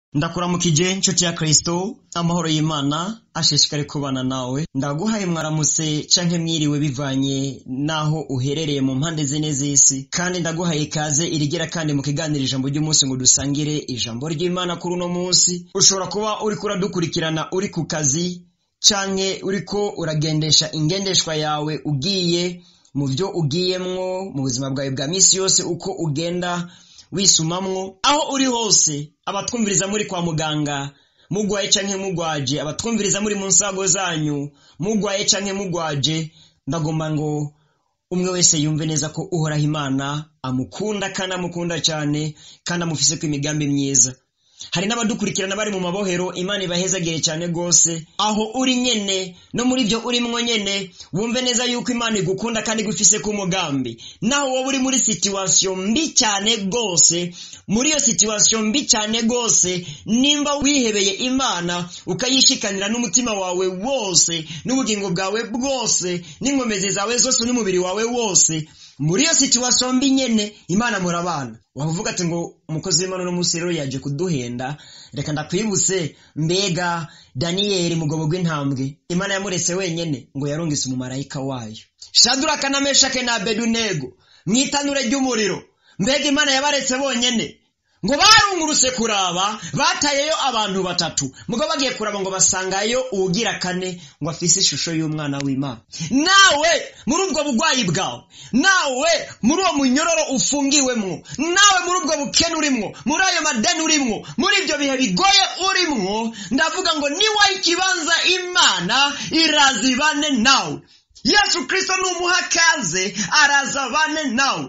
ndakuramukije nshuti ya kristo amahoro y'imana ashishikare kubana nawe ndaguhaye mwaramutse canke mwiriwe bivanye n'aho uherereye mu mpande zine z'isi kandi ndaguhaye ikaze irigira kandi mu kiganiro ijambo ry'umunsi ngo dusangire ijambo ry'imana kuri uno munsi ushobora kuba uriko uradukurikirana uri ku kazi canke uriko uragendesha ingendeshwa yawe ugiye mu byo ugiyemwo mu buzima bwawe bwa misi yose uko ugenda wisumamwo aho uri hose abatwumviriza muri kwa muganga mugwaye canke mugwaje abatwumviriza muri mu nsago zanyu mugwaye canke mugwaje ndagomba ngo umwe wese yumve neza ko uhoraho imana amukunda kandi amukunda cyane kandi amufiseko imigambi myiza hari n'abadukurikirana bari mu mabohero imana ibahezagire cyane rwose aho uri nyene no muri byo urimwo nyene wumve neza yuko imana igukunda kandi igufise ku mugambi naho wowe uri muri situwasiyo mbi cyane rwose muri iyo situwasiyo mbi cyane rwose nimba wihebeye imana ukayishikanira n'umutima wawe wose n'ubugingo bwawe bwose n'inkomezi zawe zose n'umubiri wawe wose muri iyo situwasiyo mbi nyene imana murabana wavuga ati ngo umukozi w'imana uno munsi rero yaje kuduhenda reka ndakwibutse mbega daniyeli mugobo rw'intambwe imana yamuretse wenyene ngo yarungise umumarayika wayo shaduraka na meshake na abedunego mu itanure ry'umuriro mbega imana yabaretse bonyene ngo barungurutse kuraba batayeyo abantu batatu mugo bagiye kuraba ngo basangayo uwugira kane ngo afise ishusho y'umwana w'imana nawe muri ubwo bugwayi bwawe nawe muri uwo munyororo ufungiwemwo nawe muri ubwo bukene urimwo muri ayo madeni urimwo muri ibyo bihe bigoye urimwo ndavuga ngo niwaha ikibanza imana irazibane nawe yesu kirisito numuha kaze arazabane nawe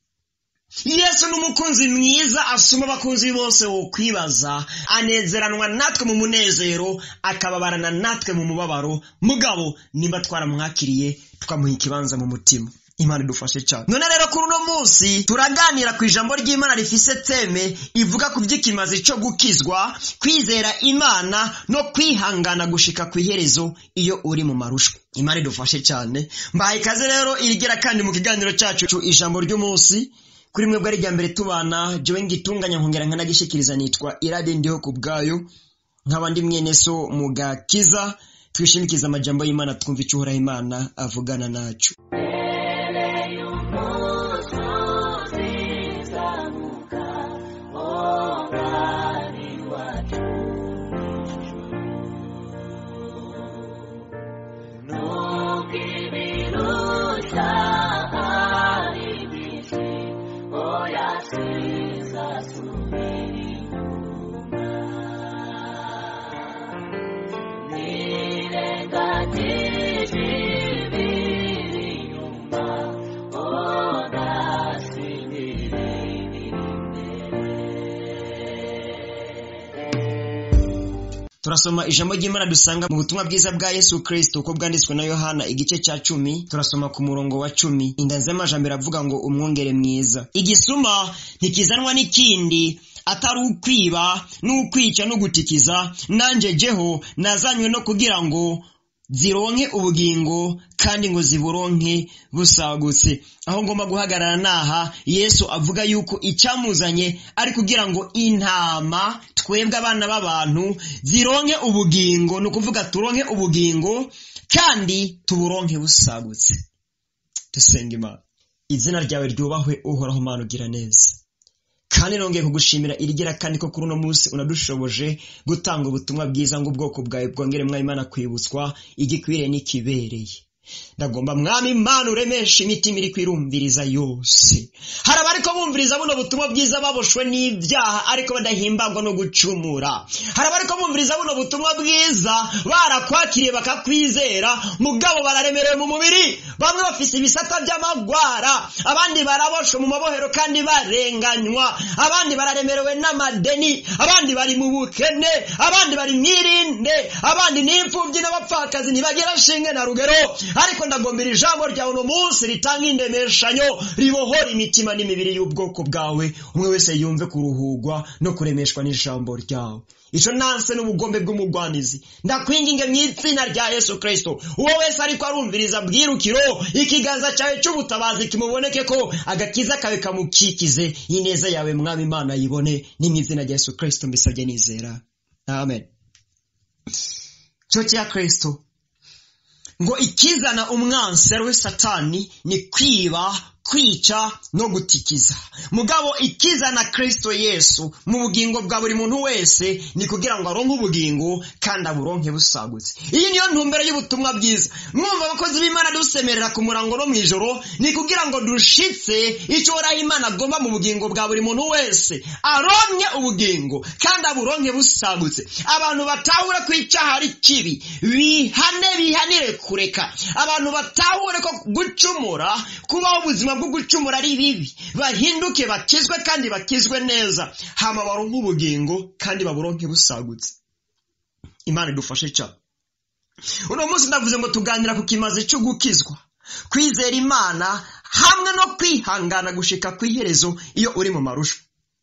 yesu n'umukunzi mwiza asuma abakunzi bose wo kwibaza anezeranwa natwe mu munezero akababarana natwe mu mubabaro mugabo nimba twaramwakiriye tukamuha ikibanza mu mutima imana idufashe cyane none rero kuri uno munsi turaganira ku ijambo ry'imana rifise teme ivuga ku by'ikimazi cyo gukizwa kwizera imana no kwihangana gushika ku iherezo iyo uri mu marushwa imana idufashe cyane mbaye ikaze rero irigera kandi mu kiganiro cyacu ijambo ry'umunsi kuri mwebwe ari mbere tubana jewe ngitunganya nkongera nkanagishikiriza nitwa irade ndiho ku bwayo nkaba ndi mwene so mu gakiza twishimikiza amajambo y'imana twumva icyo uhoraho imana avugana nacu turasoma ijambo ry'imana dusanga mu butumwa bwiza bwa yesu kristo uko bwanditswe na yohana igice cya cumi turasoma ku murongo wa cumi indanzi y'amajambere avuga ngo umwungere mwiza igisuma ntikizanwa n'ikindi atari ukwiba n'ukwica no gutikiza nanjye jeho nazanywe no kugira ngo zironke ubugingo kandi ngo ziburonke busagutse aho ngomba guhagarara naha yesu avuga yuko icyamuzanye ari kugira ngo intama twebwe abana b'abantu zironke ubugingo ni ukuvuga turonke ubugingo kandi tuburonke busagutse dusenga imana izina ryawe ryubahwe uhoraho mana ugira neza kandi nongeye kugushimira irigira kandi ko kuri uno munsi unadushoboje gutanga ubutumwa bwiza ngo ubwoko bwawe bwongere mwayimana kwibutswa igikwiriye n'ikibereye ndagomba mwami imana uremesha imitima iri kwirumviriza yose hari abariko bumviriza buno butumwa bwiza baboshwe n'ibyaha ariko badahimbagwa no gucumura hari abariko bumviriza buno butumwa bwiza barakwakiriye bakakwizera mugabo bararemerewe mu mubiri bamwe bafise ibisata by'amagwara abandi baraboshwe mu mabohero kandi barenganywa abandi bararemerewe n'amadeni abandi bari mu bukene abandi bari mwirinde abandi n'imfubyi n'abapfakazi ntibagera shinge na rugero ariko ndagombera ijambo ryawe uno munsi ritanga indemeshanyo ribohora imitima n'imibiri y'ubwoko bwawe umwe wese yumve kuruhugwa no kuremeshwa n'ijambo ryawe ico nanse n'ubugombe bw'umugwanizi ndakwinginge mu izina rya yesu kristo uwo wese ariko arumviriza bwirukiro ikiganza cyawe cy'ubutabazi kimuboneke ko agakiza kawe kamukikize ineza yawe mwami imana yibone ni mu izina rya yesu kristo mbisabye nizera amen cyo cya kristo ngo ikizana umwansi ari we satani ni kwiba kwica no gutikiza mugabo ikizana kristo yesu mu bugingo bwa buri muntu wese ni kugira ngo aronke ubugingo kandi aburonke busagutse iyi niyo ntumbero y'ubutumwa bwiza mwumva abakozi b'imana dusemerera ku murango no mu ijoro ni kugira ngo dushitse icyo uhoraho imana agomba mu bugingo bwa buri muntu wese aronke ubugingo kandi aburonke busagutse abantu batahure ko icyaha ari kibi bihane bihanire kureka abantu batahure ko gucumura kubaho ubuzima bwo gucumura ari bibi bahinduke bakizwe kandi bakizwe neza hama baronke ubugingo kandi baburonke busagutse imana idufashe cyane uno munsi ndavuze ngo tuganira ku kimaze cyo gukizwa kwizera imana hamwe no kwihangana gushika ku iherezo iyo uri mu marusha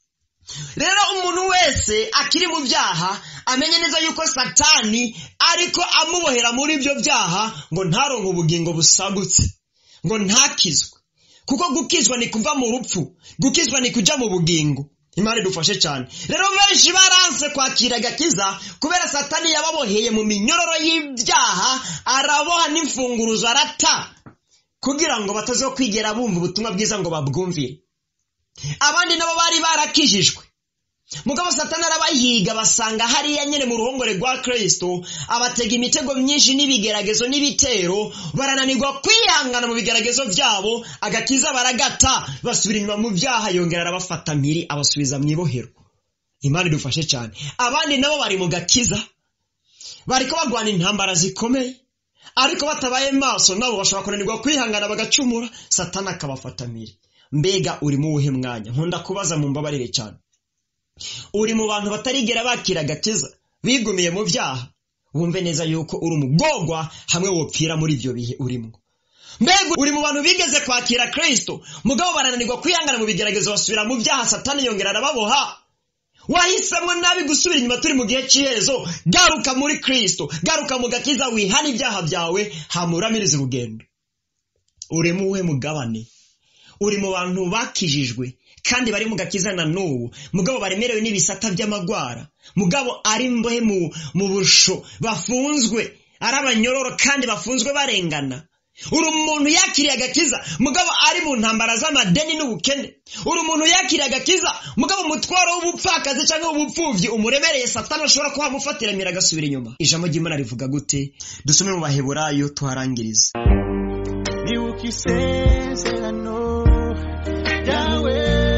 rero umuntu wese akiri mu byaha amenye neza yuko satani ariko amubohera muri ibyo byaha ngo ntaronke ubugingo busagutse ngo ntakizwe kuko gukizwa ni kuva mu rupfu gukizwa ni kujya mu bugingo imana idufashe cyane rero benshi baranse kwakira agakiza kubera satani yababoheye mu minyororo y'ibyaha araboha n'imfunguruzo arata kugira ngo batazo kwigera bumva ubutumwa bwiza ngo babwumvire abandi nabo bari barakijijwe mugabo satani arabahiga basanga hariya nyine mu ruhongore rwa kristo abatega imitego myinshi n'ibigeragezo n'ibitero barananirwa kwihangana mu bigeragezo byabo agakiza baragata basubira inyuma mu byaha yongera arabafata mpiri abasubiza mu ibohero imana idufashe cyane abandi nabo bari mu gakiza bariko bagwana intambara zikomeye ariko batabaye maso nabo bashobora kunanirwa kwihangana bagacumura satani akabafata mpiri mbega uri mu wuhe mwanya nkunda kubaza mu mbabarire cyane uri mu bantu batarigera bakira agakiza bigumiye mu byaha wumve neza yuko uri umugogwa hamwe wopfira muri ibyo bihe urimo mbega uri mu bantu bigeze kwakira kristo mugabo barananirwa kwihangana mu bigeragezo basubira mu byaha satani yongera arababoha wahisemo nabi gusubira inyuma turi mu gihe cy'iherezo garuka muri kristo garuka mu gakiza wihana ibyaha byawe hamuramiriza urugendo uri mu uwe mugabane uri mu bantu bakijijwe kandi bari mu gakiza na n'ubu mugabo baremerewe n'ibisata by'amagwara mugabo ari mbohe mu busho bafunzwe ari abanyororo kandi bafunzwe barengana uri umuntu yakiriye agakiza mugabo ari mu ntambara z'amadeni n'ubukene uri umuntu yakiriye agakiza mugabo umutwaro w'ubupfakazi cyangwa w'ubupfubyi umuremereye satani ashobora kuba amufatiramira agasubira inyuma ijambo ry'imana rivuga gute dusome mu baheburayo tuharangirize nibuka isezerano ryawe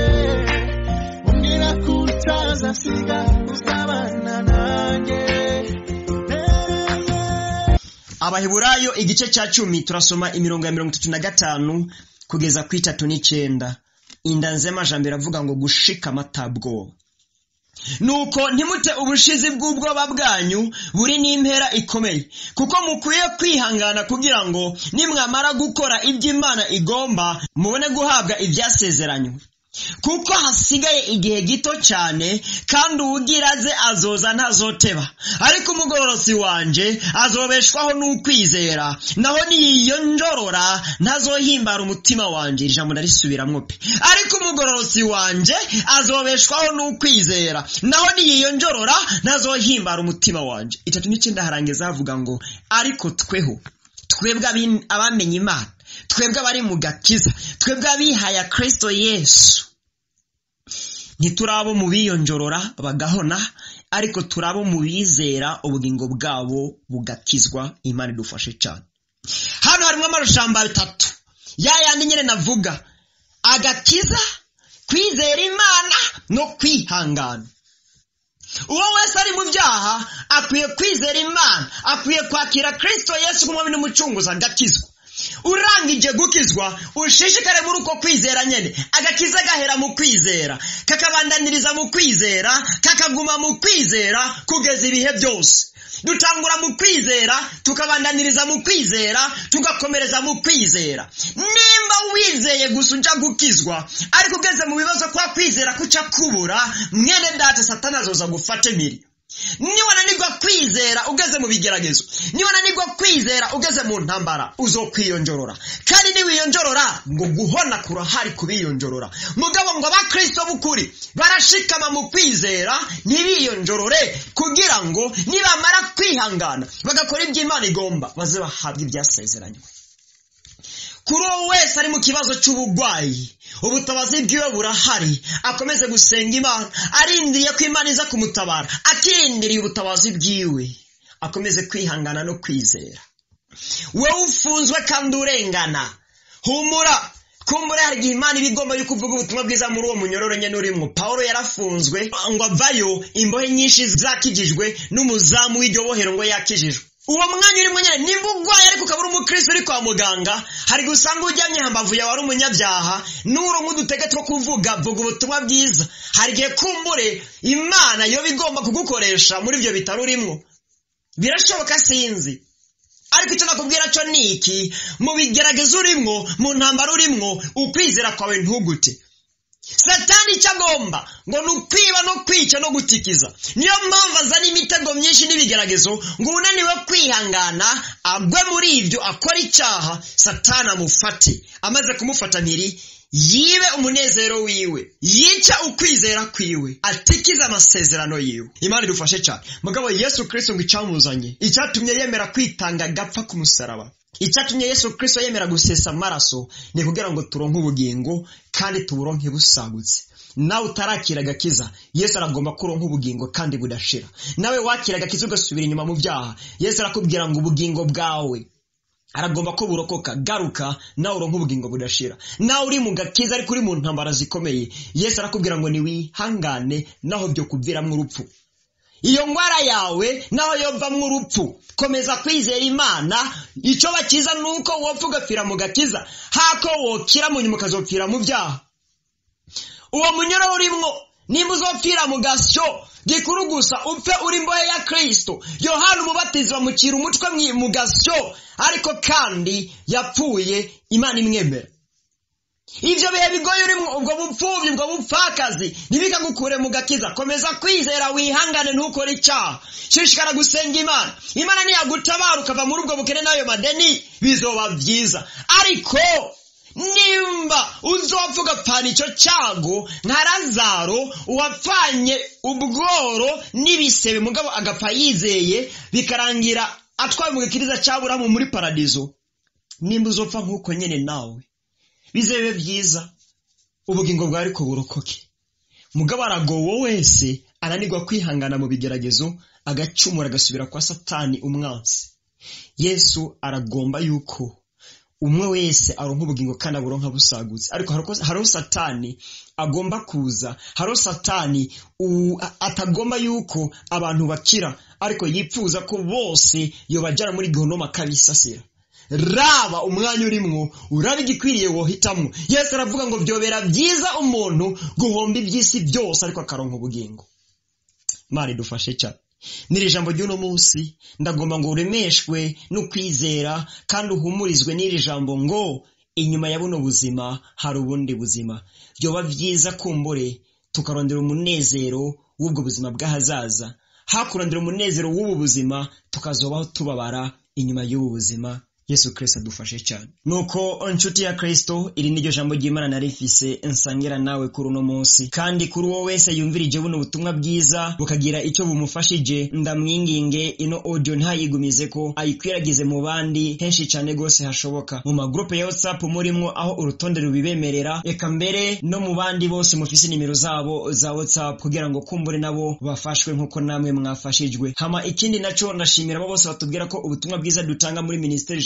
umbwira ko utazasiga uzabana nanjye abaheburayo igice cya cumi turasoma imirongo ya mirongo itatu na gatanu kugeza ku itatu n'icenda inda nzemajambo iravuga ngo gushika amatabwoba nuko ntimute ubushizi bw'ubwoba bwanyu buri n'impera ikomeye kuko mukwiye kwihangana kugira ngo nimwamara gukora ibyo imana igomba mubone guhabwa ibyasezeranywe kuko hasigaye igihe gito cyane kandi uwugira aze azoza ntazoteba ariko umugororosi wanje azobeshwaho n'ukwizera naho niyiyonjorora ntazohimbara umutima wanje iri jambo narisubiramwo pe ariko umugororosi wanje azobeshwaho n'ukwizera naho niyiyonjorora ntazohimbara umutima wanje itatu n'icyenda harangiza havuga ngo ariko tweho twebwe abamenye imana twebwe abari mu gakiza twebwe abihaya kristo yesu ntiturabo mu biyonjorora bagahona ariko turabo mu bizera ubugingo bwabo bugakizwa imana idufashe cyane hano harimo amajambo atatu ya yandi nyine navuga agakiza kwizera imana no kwihangana uwo wese ari mu byaha akwiye kwizera imana akwiye kwakira kristo yesu nk'umwami n'umucunguzi agakizwa urangije gukizwa ushishikare muri uko kwizera nyene agakiza gahera mu kwizera kakabandaniriza mu kwizera kakaguma mu kwizera kugeza ibihe byose dutangura mu kwizera tukabandaniriza mu kwizera tugakomereza mu kwizera nimba wizeye gusa ujya gukizwa ariko ugeze mu bibazo kwa kwizera kuca kubura mwene data satana azoza gufata emiri niwananirwa kwizera ugeze mu bigeragezo niwananirwa kwizera ugeze mu ntambara uzokwiyonjorora kandi niwiyonjorora ngo guhona kurahari kubiyonjorora mugabo ngo abakristo b'ukuri barashikama mu kwizera ntibiyonjorore kugira ngo nibamara kwihangana bagakora ibyo imana igomba baze bahabwa ibyasezeranywe kuri uwo wese ari mu kibazo cy'uburwayi ubutabazi bwiwe burahari akomeze gusenga imana arindiriye ko imana iza kumutabara akirindiriye ubutabazi bwiwe akomeze kwihangana no kwizera wowe ufunzwe kandi urengana humura kumbura hari igihe imana iba igomba yuko uvuga ubutumwa bwiza muri uwo munyororo nyine urimo paul yarafunzwe ngo avayo imbohe nyinshi zakijijwe n'umuzamu w'iryo bohero ngo yakijijwe uwo mwanya urimo nyine nimba urwaye ariko ukaba uri umukristo uri kwa muganga hari gusanga ujyamye hambavu yawe ari umunyabyaha n'uro nk'udutege two kuvuga vuga ubutumwa bwiza hari igihe kumbure imana yo igomba kugukoresha muri ibyo bitaro urimo birashoboka sinzi ariko icyo nakubwira cyo ni iki mu bigerageza urimo mu ntambaro urimo ukwizera kwawe ntugute satani icyo agomba ngo ni ukwiba no kwica no gutikiza niyo mpamvu azana imitego myinshi n'ibigeragezo ngo unaniwe kwihangana agwe muri ibyo akora icyaha satani amufate amaze kumufata mpiri yibe umunezero wiwe yica ukwizera kwiwe atikiza amasezerano yiwe imana idufashe cyane mugabo yesu kirisito ngo icyamuzanye icyatumye yemera kwitanga agapfa ku musaraba icyatumye yesu kirisito yemera gusesa amaraso ni kugira ngo turonke ubugingo kandi tuburonke busagutse nawe utarakira agakiza yesu aragomba ko uronka ubugingo kandi budashira nawe wakira agakiza ugasubira inyuma mu byaha yesu arakubwira ngo ubugingo bwawe aragomba ko burokoka garuka nawe uronka ubugingo budashira nawe uri mu gakiza ariko uri mu ntambara zikomeye yesu arakubwira ngo niwihangane naho byo kuviramo urupfu iyo ndwara yawe naho yovamwo urupfu komeza kwizera imana icyo bakiza ni uko wopfa ugapfira mu gakiza hako wokira mu nyuma ukazopfira mu byaha uwo munyoro urimwo nimba uzopfira mu gasyo gikuru gusa upfe uri imbohe ya kirisito yohana umubatizi bamucira umutwe mu gasyo ariko kandi yapfuye imana imwemera ibyo bihe bigoye urimo ubwo bupfubyi ubwo bupfakazi ntibikagukure mu gakiza komeza kwizera wihangane ntukore icyaha shishikara gusenga imana imana niyagutabara ukava muri ubwo bukene n'ayo madeni bizoba byiza ariko nimba uzopfa ugapfana icyo cyago nka razaro uwapfanye ubworo n'ibisebe mugabo agapfa yizeye bikarangira atwaye mu gakiriza cyaburamu muri paradizo nimba uzopfa nk'uko nyine nawe bizebe byiza ubugingo bwawe ariko burokoke mugabo aragowe wese ananirwa kwihangana mu bigeragezo agacumura agasubira kwa satani umwansi yesu aragomba yuko umwe wese aronka ubugingo kandi aburonka busagutse ariko hariho satani agomba kuza hariho satani atagomba yuko abantu bakira ariko yipfuza ko bose yobajyana muri gihonoma akabisasira raba umwanya urimwo uraba igikwiriye wohitamo yesu aravuga ngo byobera byiza umuntu guhomba iby'isi byose ariko akaronka ubugingo mari dufashe cyane n'iri jambo ry'uno munsi ndagomba ngo uremeshwe no kwizera kandi uhumurizwe n'iri jambo ngo inyuma ya buno buzima hari ubundi buzima byoba byiza kumbure tukarondera umunezero w'ubwo buzima bw'ahazaza hakurondera umunezero w'ubu buzima tukazobaho tubabara inyuma y'ubu buzima yesu kirisito adufashe cyane nuko inshuti ya kirisito iri niryo jambo ry'imana nari rifise nsangira nawe kuri uno munsi kandi kuri uwo wese yumvirije buno butumwa bwiza bukagira icyo bumufashije ndamwinginge ino audio ntayigumize ko ayikwiragize mu bandi henshi cyane rwose hashoboka mu magrupe ya whatsapp murimo aho urutonde rubibemerera reka mbere no mu bandi bose mufise nimero zabo za whatsapp kugira ngo kumbure nabo bafashwe nk'uko namwe mwafashijwe hama ikindi naco ndashimira abo bose batubwira ko ubutumwa bwiza dutanga muri minisiteri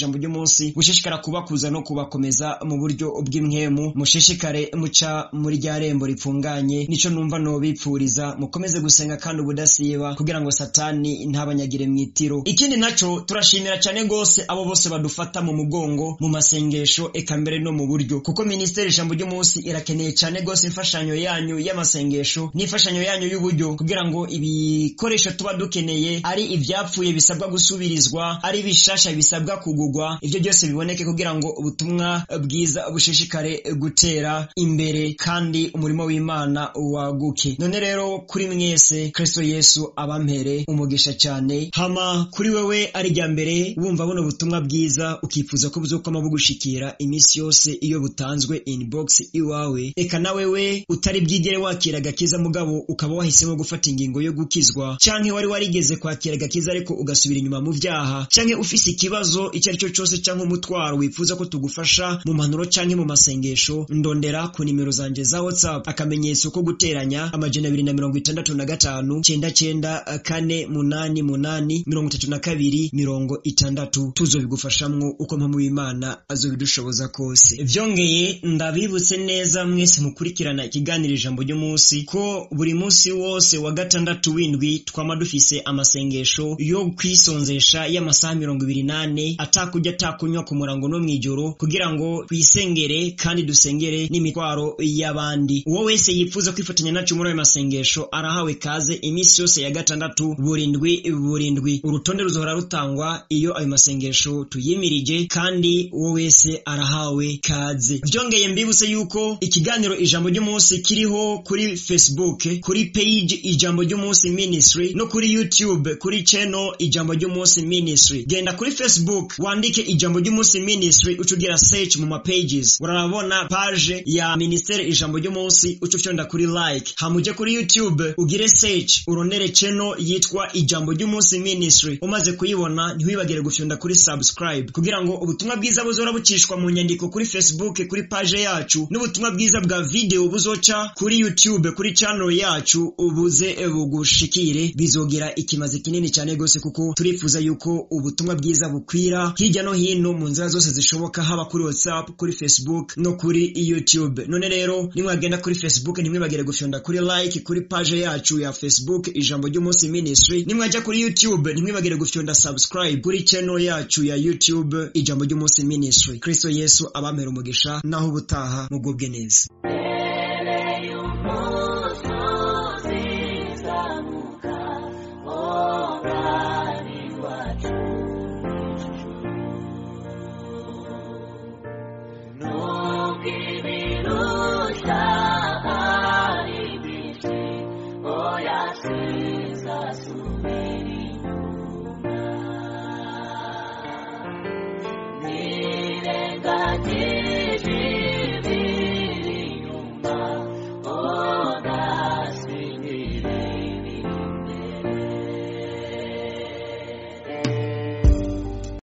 ijambo ry'umunsi gushishikara kubakuza no kubakomeza mu buryo bw'imwemu mushishikare muca muri rya rembo ripfunganye nico numva nobipfuriza mukomeze gusenga kandi ubudasiba kugira ngo satani ntabanyagire mwitiro ikindi naco turashimira cyane gose abo bose badufata mu mugongo mu masengesho eka mbere no mu buryo kuko ministeri ijambo ry'umunsi irakeneye cyane gose imfashanyo yanyu y'amasengesho n'imfashanyo yanyu y'uburyo kugira ngo ibikoresho tuba dukeneye ari ivyapfuye bisabwa gusubirizwa ari bishasha bisabwa kugugwa ivyo byose biboneke kugira ngo ubutumwa bwiza bushishikare gutera imbere kandi umurimo w'imana waguke none rero kuri mwese kristo yesu abampere umugisha cyane hama kuri wewe ari rya mbere wumva buno butumwa bwiza ukifuza ko buzokwama bugushikira iminsi yose iyo butanzwe inbox iwawe eka na wewe utari bwigere wakira agakiza mugabo ukaba wahisemo gufata ingingo yo gukizwa canke wari warigeze kwakira agakiza ariko ugasubira inyuma mu vyaha canke ufise ikibazo icyo ari cyo cyose canke umutwaro wifuza ko tugufasha mu mpanuro canke mu masengesho ndondera ku nimero zanje za whatsapp akamenyetso ko guteranya amajana abiri na mirongo itandatu na gatanu cenda cenda kane munani munani mirongo itatu na kabiri mirongo itandatu tuzobigufashamwo uko mpamvu w'imana azobidushoboza kose vyongeye ndabibutse neza mwese mukurikirana ikiganiro ijambo ry'umunsi ko buri munsi wose wa gatandatu w'indwi twama dufise amasengesho yo kwisonzesha y'amasaha mirongo ibiri nane atakurya atakunywa ku murango no mw'ijoro kugira ngo twisengere kandi dusengere n'imitwaro y'abandi uwo wese yifuza kwifatanya nacu muri ayo masengesho arahawe kaze iminsi yose ya gatandatu burindwi burindwi urutonde ruzohora rutangwa iyo ayo masengesho tuyimirije kandi uwo wese arahawe kaze byongeye mbibutse yuko ikiganiro ijambo ry'umunsi kiriho kuri facebook kuri page ijambo ry'umunsi ministry no kuri youtube kuri channel ijambo ry'umunsi ministry genda kuri facebook wandike ijambo ry'umunsi ministry ucugira search mu ma pages urarabona page ya ministere ijambo ry'umunsi ucufyonda kuri like hamuje kuri youtube ugire search urondere channel yitwa ijambo ry'umunsi ministry umaze kuyibona ntiwibagire gufyonda kuri subscribe kugira ngo ubutumwa bwiza buzora bucishwa mu nyandiko kuri facebook kuri page yacu n'ubutumwa bwiza bwa video buzoca kuri youtube kuri channel yacu ubuze bugushikire bizogira ikimaze kinini cyane gose kuko turifuza yuko ubutumwa bwiza bukwira hirya no hino mu nzira zose zishoboka haba kuri whatsapp kuri facebook no kuri youtube none rero nimwagenda kuri facebook ntimwibagire gufyonda kuri like kuri page yacu ya facebook ijambo ry'umunsi ministry nimwajya kuri youtube ntimwibagire gufyonda subscribe kuri channel yacu ya youtube ijambo ry'umunsi ministry kristo yesu abampera umugisha naho ubutaha mugubwe neza